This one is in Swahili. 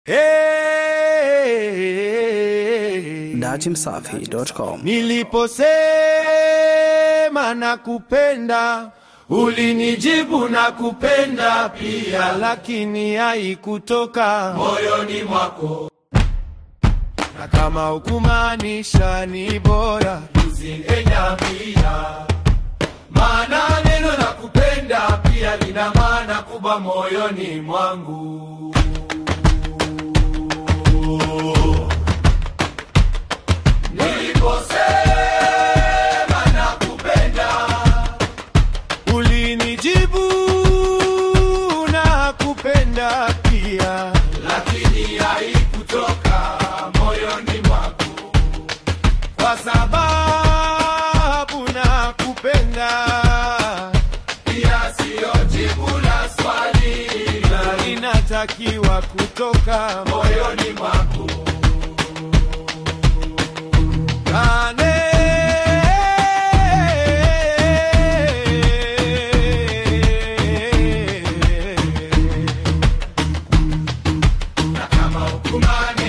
Hey, datimsafi.com. niliposema nakupenda ulinijibu nakupenda pia, lakini haikutoka moyoni mwako, na kama hukumaanisha ni bora usingeniambia, maana neno nakupenda pia lina maana kubwa moyoni mwangu. Niliposema nakupenda, ulinijibu nakupenda pia, lakini haikutoka moyoni mwako, kwa sababu nakupenda pia, siyo jibu la swali, na inatakiwa kutoka moyoni mwako. Kane. Na kama hukumani